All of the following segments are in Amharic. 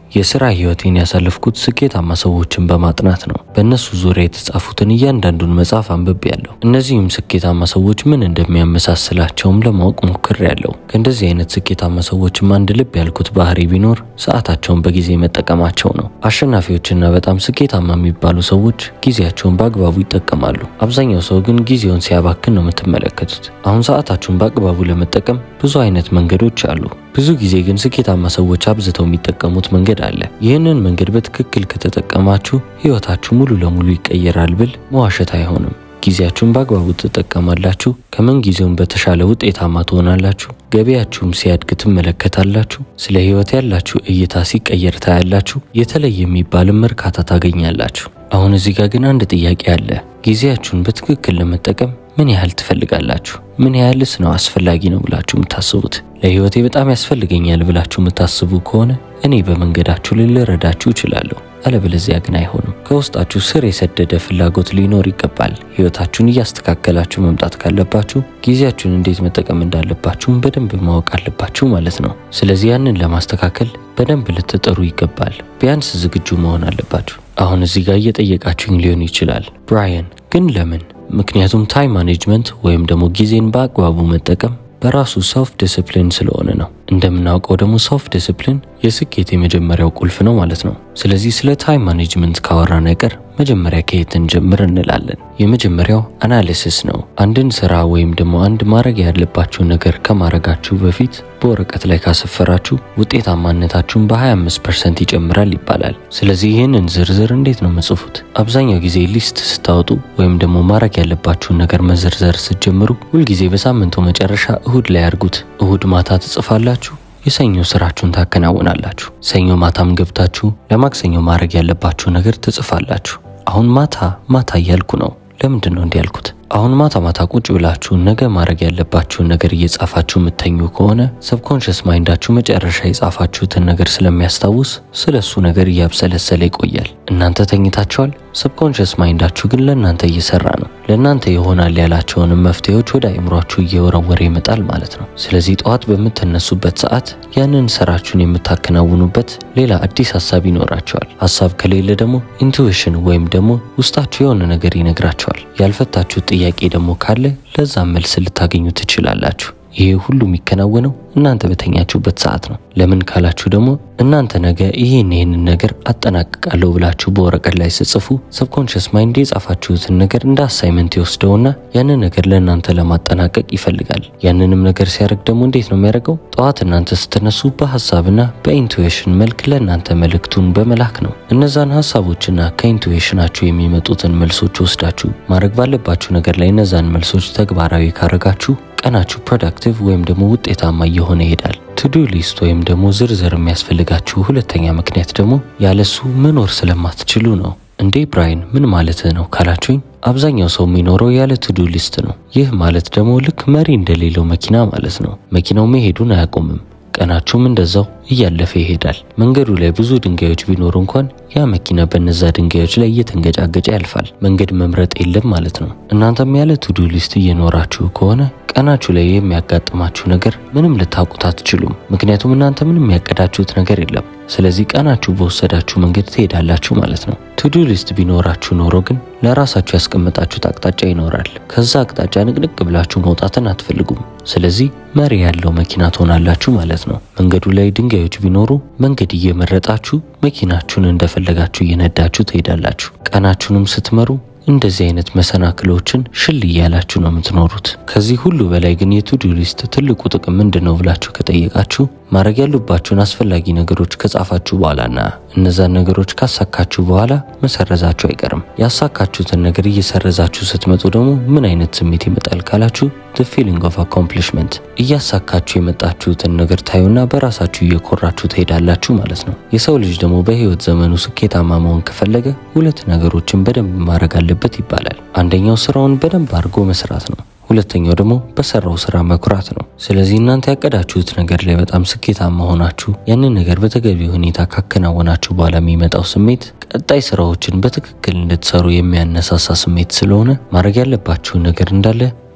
የስራ ህይወቴን ያሳለፍኩት ስኬታማ ሰዎችን በማጥናት ነው። በእነሱ ዙሪያ የተጻፉትን እያንዳንዱን መጽሐፍ አንብቤያለሁ። እነዚህም ስኬታማ ሰዎች ምን እንደሚያመሳስላቸውም ለማወቅ ሞክሬያለሁ። ከእንደዚህ አይነት ስኬታማ ሰዎችም አንድ ልብ ያልኩት ባህሪ ቢኖር ሰዓታቸውን በጊዜ መጠቀማቸው ነው። አሸናፊዎችና በጣም ስኬታማ የሚባሉ ሰዎች ጊዜያቸውን በአግባቡ ይጠቀማሉ። አብዛኛው ሰው ግን ጊዜውን ሲያባክን ነው የምትመለከቱት። አሁን ሰዓታችሁን በአግባቡ ለመጠቀም ብዙ አይነት መንገዶች አሉ። ብዙ ጊዜ ግን ስኬታማ ሰዎች አብዝተው የሚጠቀሙት መንገድ አለ። ይህንን መንገድ በትክክል ከተጠቀማችሁ ህይወታችሁ ሙሉ ለሙሉ ይቀየራል ብል መዋሸት አይሆንም። ጊዜያችሁን በአግባቡ ትጠቀማላችሁ። ከምን ጊዜውም በተሻለ ውጤታማ ትሆናላችሁ። ገበያችሁም ሲያድግ ትመለከታላችሁ። ስለ ህይወት ያላችሁ እይታ ሲቀየር ታያላችሁ። የተለየ የሚባልም እርካታ ታገኛላችሁ። አሁን እዚህ ጋር ግን አንድ ጥያቄ አለ። ጊዜያችሁን በትክክል ለመጠቀም ምን ያህል ትፈልጋላችሁ? ምን ያህልስ ነው አስፈላጊ ነው ብላችሁ የምታስቡት? ለህይወቴ በጣም ያስፈልገኛል ብላችሁ የምታስቡ ከሆነ እኔ በመንገዳችሁ ላይ ልረዳችሁ እችላለሁ። አለበለዚያ ግን አይሆንም። ከውስጣችሁ ስር የሰደደ ፍላጎት ሊኖር ይገባል። ህይወታችሁን እያስተካከላችሁ መምጣት ካለባችሁ ጊዜያችሁን እንዴት መጠቀም እንዳለባችሁም በደንብ ማወቅ አለባችሁ ማለት ነው። ስለዚህ ያንን ለማስተካከል በደንብ ልትጥሩ ይገባል። ቢያንስ ዝግጁ መሆን አለባችሁ። አሁን እዚህ ጋር እየጠየቃችሁኝ ሊሆን ይችላል፣ ብራያን ግን ለምን? ምክንያቱም ታይም ማኔጅመንት ወይም ደግሞ ጊዜን በአግባቡ መጠቀም በራሱ ሰልፍ ዲስፕሊን ስለሆነ ነው። እንደምናውቀው ደግሞ ሰልፍ ዲስፕሊን የስኬት የመጀመሪያው ቁልፍ ነው ማለት ነው። ስለዚህ ስለ ታይም ማኔጅመንት ካወራን አይቀር መጀመሪያ ከየት እንጀምር እንላለን። የመጀመሪያው አናሊሲስ ነው። አንድን ስራ ወይም ደግሞ አንድ ማድረግ ያለባችሁን ነገር ከማድረጋችሁ በፊት በወረቀት ላይ ካሰፈራችሁ ውጤታማነታችሁን በ25 ፐርሰንት ይጨምራል ይባላል። ስለዚህ ይህንን ዝርዝር እንዴት ነው መጽፉት? አብዛኛው ጊዜ ሊስት ስታወጡ ወይም ደግሞ ማድረግ ያለባችሁን ነገር መዘርዘር ስትጀምሩ ሁልጊዜ በሳምንቱ መጨረሻ እሁድ ላይ አድርጉት። እሁድ ማታ ትጽፋላችሁ የሰኞ ስራችሁን ታከናውናላችሁ። ሰኞ ማታም ገብታችሁ ለማክሰኞ ማድረግ ያለባችሁ ነገር ትጽፋላችሁ። አሁን ማታ ማታ እያልኩ ነው። ለምንድን ነው እንዲህ ያልኩት? አሁን ማታ ማታ ቁጭ ብላችሁ ነገ ማድረግ ያለባችሁን ነገር እየጻፋችሁ የምተኙ ከሆነ ሰብኮንሽስ ማይንዳችሁ መጨረሻ የጻፋችሁትን ነገር ስለሚያስታውስ ስለ እሱ ነገር እያብሰለሰለ ይቆያል። እናንተ ተኝታችኋል። ሰብኮንሽስ ማይንዳችሁ ግን ለእናንተ እየሰራ ነው። ለእናንተ ይሆናል ያላቸውንም መፍትሄዎች ወደ አእምሯችሁ እየወረወረ ይመጣል ማለት ነው። ስለዚህ ጠዋት በምትነሱበት ሰዓት ያንን ስራችሁን የምታከናውኑበት ሌላ አዲስ ሀሳብ ይኖራቸዋል። ሀሳብ ከሌለ ደግሞ ኢንቱዊሽን ወይም ደግሞ ውስጣችሁ የሆነ ነገር ይነግራቸዋል። ያልፈታችሁት ጥያቄ ደግሞ ካለ ለዛ መልስ ልታገኙ ትችላላችሁ። ይሄ ሁሉ የሚከናወነው እናንተ በተኛችሁበት ሰዓት ነው። ለምን ካላችሁ ደግሞ እናንተ ነገ ይህን ይህንን ነገር አጠናቅቃለሁ ብላችሁ በወረቀት ላይ ስጽፉ ሰብኮንሽስ ማይንድ የጻፋችሁትን ነገር እንደ አሳይመንት ይወስደውና ያንን ነገር ለእናንተ ለማጠናቀቅ ይፈልጋል። ያንንም ነገር ሲያደርግ ደግሞ እንዴት ነው የሚያደርገው? ጠዋት እናንተ ስትነሱ በሀሳብና በኢንቱዌሽን መልክ ለእናንተ መልእክቱን በመላክ ነው። እነዛን ሀሳቦችና ከኢንቱዌሽናችሁ የሚመጡትን መልሶች ወስዳችሁ ማድረግ ባለባችሁ ነገር ላይ እነዛን መልሶች ተግባራዊ ካረጋችሁ ቀናችሁ ፕሮዳክቲቭ ወይም ደግሞ ውጤታማ እየሆነ ይሄዳል። ቱዱ ሊስት ወይም ደግሞ ዝርዝር የሚያስፈልጋችሁ ሁለተኛ ምክንያት ደግሞ ያለሱ መኖር ስለማትችሉ ነው። እንዴ ብራይን ምን ማለትህ ነው ካላችሁኝ፣ አብዛኛው ሰው የሚኖረው ያለ ቱዱ ሊስት ነው። ይህ ማለት ደግሞ ልክ መሪ እንደሌለው መኪና ማለት ነው። መኪናው መሄዱን አያቆምም። ቀናችሁም እንደዛው እያለፈ ይሄዳል። መንገዱ ላይ ብዙ ድንጋዮች ቢኖሩ እንኳን ያ መኪና በነዛ ድንጋዮች ላይ እየተንገጫገጨ ያልፋል። መንገድ መምረጥ የለም ማለት ነው። እናንተም ያለ ቱዱ ሊስት እየኖራችሁ ከሆነ ቀናችሁ ላይ የሚያጋጥማችሁ ነገር ምንም ልታውቁት አትችሉም። ምክንያቱም እናንተ ምንም ያቀዳችሁት ነገር የለም። ስለዚህ ቀናችሁ በወሰዳችሁ መንገድ ትሄዳላችሁ ማለት ነው። ቱዱ ሊስት ቢኖራችሁ ኖሮ ግን ለራሳችሁ ያስቀመጣችሁት አቅጣጫ ይኖራል። ከዛ አቅጣጫ ንቅንቅ ብላችሁ መውጣትን አትፈልጉም። ስለዚህ መሪ ያለው መኪና ትሆናላችሁ ማለት ነው። መንገዱ ላይ ድንጋዮች ቢኖሩ መንገድ እየመረጣችሁ መኪናችሁን እንደፈለጋችሁ እየነዳችሁ ትሄዳላችሁ። ቀናችሁንም ስትመሩ እንደዚህ አይነት መሰናክሎችን ሽል እያላችሁ ነው የምትኖሩት። ከዚህ ሁሉ በላይ ግን የቱዱ ሊስት ትልቁ ጥቅም ምንድን ነው ብላችሁ ከጠየቃችሁ ማድረግ ያሉባችሁን አስፈላጊ ነገሮች ከጻፋችሁ በኋላና እነዛን ነገሮች ካሳካችሁ በኋላ መሰረዛችሁ አይቀርም። ያሳካችሁትን ነገር እየሰረዛችሁ ስትመጡ ደግሞ ምን አይነት ስሜት ይመጣል ካላችሁ ፊሊንግ ኦፍ አኮምፕሊሽመንት እያሳካችሁ የመጣችሁትን ነገር ታዩና በራሳችሁ እየኮራችሁ ትሄዳላችሁ ማለት ነው። የሰው ልጅ ደግሞ በህይወት ዘመኑ ስኬታማ መሆን ከፈለገ ሁለት ነገሮችን በደንብ ማድረግ አለበት ይባላል። አንደኛው ስራውን በደንብ አድርጎ መስራት ነው። ሁለተኛው ደግሞ በሰራው ስራ መኩራት ነው። ስለዚህ እናንተ ያቀዳችሁት ነገር ላይ በጣም ስኬታማ ሆናችሁ ያንን ነገር በተገቢ ሁኔታ ካከናወናችሁ በኋላ የሚመጣው ስሜት ቀጣይ ስራዎችን በትክክል እንድትሰሩ የሚያነሳሳ ስሜት ስለሆነ ማድረግ ያለባችሁን ነገር እንዳለ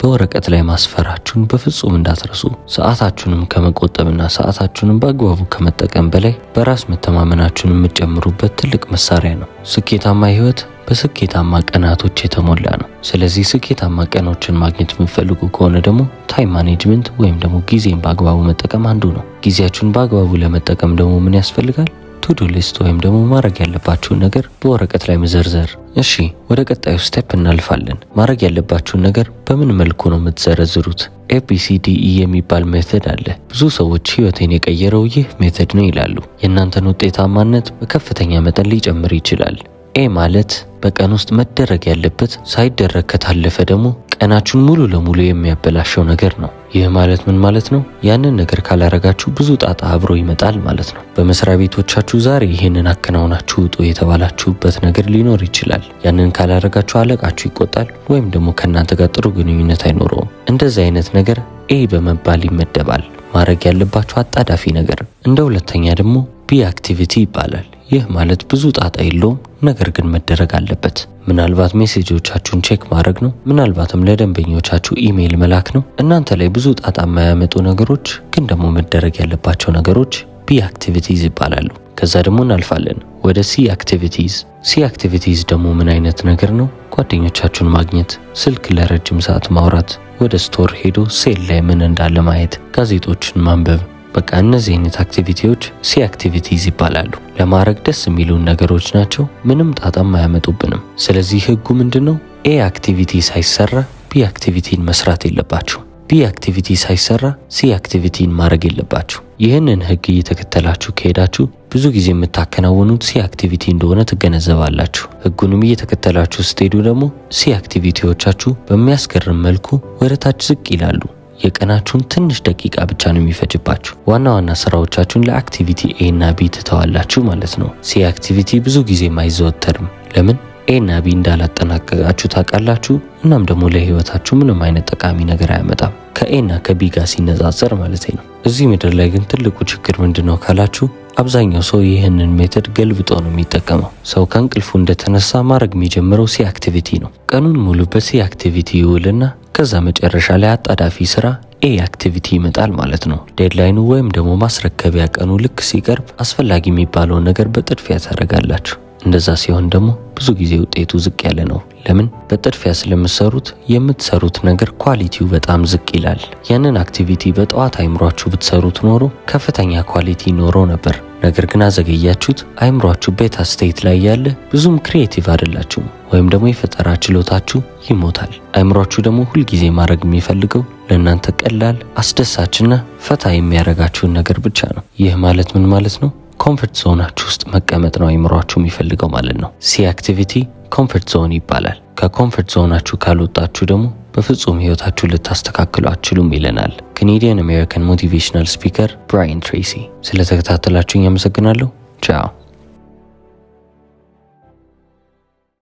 በወረቀት ላይ ማስፈራችሁን በፍጹም እንዳትረሱ። ሰዓታችሁንም ከመቆጠብና ሰዓታችሁንም በአግባቡ ከመጠቀም በላይ በራስ መተማመናችሁን የምትጨምሩበት ትልቅ መሳሪያ ነው። ስኬታማ ህይወት በስኬታማ ቀናቶች የተሞላ ነው። ስለዚህ ስኬታማ ቀኖችን ማግኘት የምትፈልጉ ከሆነ ደግሞ ታይም ማኔጅመንት ወይም ደግሞ ጊዜን በአግባቡ መጠቀም አንዱ ነው። ጊዜያችሁን በአግባቡ ለመጠቀም ደግሞ ምን ያስፈልጋል? ቱዱ ሊስት ወይም ደግሞ ማድረግ ያለባችሁን ነገር በወረቀት ላይ መዘርዘር። እሺ ወደ ቀጣዩ ስቴፕ እናልፋለን። ማድረግ ያለባችሁን ነገር በምን መልኩ ነው የምትዘረዝሩት? ኤቢሲዲኢ የሚባል ሜተድ አለ። ብዙ ሰዎች ህይወቴን የቀየረው ይህ ሜተድ ነው ይላሉ። የእናንተን ውጤታማነት በከፍተኛ መጠን ሊጨምር ይችላል። ኤ ማለት በቀን ውስጥ መደረግ ያለበት ሳይደረግ ከታለፈ ደግሞ ቀናችሁን ሙሉ ለሙሉ የሚያበላሸው ነገር ነው። ይህ ማለት ምን ማለት ነው? ያንን ነገር ካላረጋችሁ ብዙ ጣጣ አብሮ ይመጣል ማለት ነው። በመስሪያ ቤቶቻችሁ ዛሬ ይህንን አከናውናችሁ ውጡ የተባላችሁበት ነገር ሊኖር ይችላል። ያንን ካላረጋችሁ አለቃችሁ ይቆጣል፣ ወይም ደግሞ ከእናንተ ጋር ጥሩ ግንኙነት አይኖረውም። እንደዚህ አይነት ነገር ኤ በመባል ይመደባል። ማድረግ ያለባችሁ አጣዳፊ ነገር። እንደ ሁለተኛ ደግሞ ቢ አክቲቪቲ ይባላል። ይህ ማለት ብዙ ጣጣ የለውም፣ ነገር ግን መደረግ አለበት። ምናልባት ሜሴጆቻችሁን ቼክ ማድረግ ነው። ምናልባትም ለደንበኞቻችሁ ኢሜይል መላክ ነው። እናንተ ላይ ብዙ ጣጣ የማያመጡ ነገሮች ግን ደግሞ መደረግ ያለባቸው ነገሮች ቢ አክቲቪቲዝ ይባላሉ። ከዛ ደግሞ እናልፋለን ወደ ሲ አክቲቪቲዝ። ሲ አክቲቪቲዝ ደግሞ ምን አይነት ነገር ነው? ጓደኞቻችሁን ማግኘት፣ ስልክ ለረጅም ሰዓት ማውራት፣ ወደ ስቶር ሄዶ ሴል ላይ ምን እንዳለ ማየት፣ ጋዜጦችን ማንበብ በቃ እነዚህ አይነት አክቲቪቲዎች ሲ አክቲቪቲዝ ይባላሉ። ለማድረግ ደስ የሚሉን ነገሮች ናቸው። ምንም ጣጣም አያመጡብንም። ስለዚህ ህጉ ምንድን ነው? ኤ አክቲቪቲ ሳይሰራ ቢ አክቲቪቲን መስራት የለባችሁ። ቢ አክቲቪቲ ሳይሰራ ሲ አክቲቪቲን ማድረግ የለባችሁ። ይህንን ህግ እየተከተላችሁ ከሄዳችሁ ብዙ ጊዜ የምታከናውኑት ሲ አክቲቪቲ እንደሆነ ትገነዘባላችሁ። ህጉንም እየተከተላችሁ ስትሄዱ ደግሞ ሲ አክቲቪቲዎቻችሁ በሚያስገርም መልኩ ወደ ታች ዝቅ ይላሉ። የቀናችሁን ትንሽ ደቂቃ ብቻ ነው የሚፈጅባችሁ። ዋና ዋና ስራዎቻችሁን ለአክቲቪቲ ኤ እና ቢ ትተዋላችሁ ማለት ነው። ሲ አክቲቪቲ ብዙ ጊዜም አይዘወተርም። ለምን? ኤ እና ቢ እንዳላጠናቀቃችሁ ታውቃላችሁ። እናም ደግሞ ለህይወታችሁ ምንም አይነት ጠቃሚ ነገር አያመጣም ከኤ እና ከቢ ጋር ሲነጻጸር ማለት ነው። እዚህ ምድር ላይ ግን ትልቁ ችግር ምንድን ነው ካላችሁ አብዛኛው ሰው ይህንን ሜተድ ገልብጦ ነው የሚጠቀመው። ሰው ከእንቅልፉ እንደተነሳ ማድረግ የሚጀምረው ሲ አክቲቪቲ ነው። ቀኑን ሙሉ በሲ አክቲቪቲ ይውልና ከዛ መጨረሻ ላይ አጣዳፊ ስራ ኤ አክቲቪቲ ይመጣል ማለት ነው። ዴድላይኑ ወይም ደግሞ ማስረከቢያ ቀኑ ልክ ሲቀርብ አስፈላጊ የሚባለውን ነገር በጥድፊያ ታደርጋላችሁ። እንደዛ ሲሆን ደግሞ ብዙ ጊዜ ውጤቱ ዝቅ ያለ ነው። ለምን? በጥድፊያ ስለምትሰሩት የምትሰሩት ነገር ኳሊቲው በጣም ዝቅ ይላል። ያንን አክቲቪቲ በጠዋት አይምሯችሁ ብትሰሩት ኖሮ ከፍተኛ ኳሊቲ ኖሮ ነበር። ነገር ግን አዘገያችሁት። አይምሯችሁ ቤታ ስቴት ላይ ያለ ብዙም ክሪኤቲቭ አይደላችሁም፣ ወይም ደግሞ የፈጠራ ችሎታችሁ ይሞታል። አይምሯችሁ ደግሞ ሁልጊዜ ማድረግ የሚፈልገው ለእናንተ ቀላል፣ አስደሳችና ፈታ የሚያደርጋችሁን ነገር ብቻ ነው። ይህ ማለት ምን ማለት ነው? ኮምፈርት ዞናችሁ ውስጥ መቀመጥ ነው አይምሯችሁ የሚፈልገው ማለት ነው። ሲ አክቲቪቲ ኮምፈርት ዞን ይባላል። ከኮምፈርት ዞናችሁ ካልወጣችሁ ደግሞ በፍጹም ህይወታችሁ ልታስተካክሉ አትችሉም ይለናል ካኔዲያን አሜሪካን ሞቲቬሽናል ስፒከር ብራያን ትሬሲ። ስለተከታተላችሁኝ አመሰግናለሁ። ቻው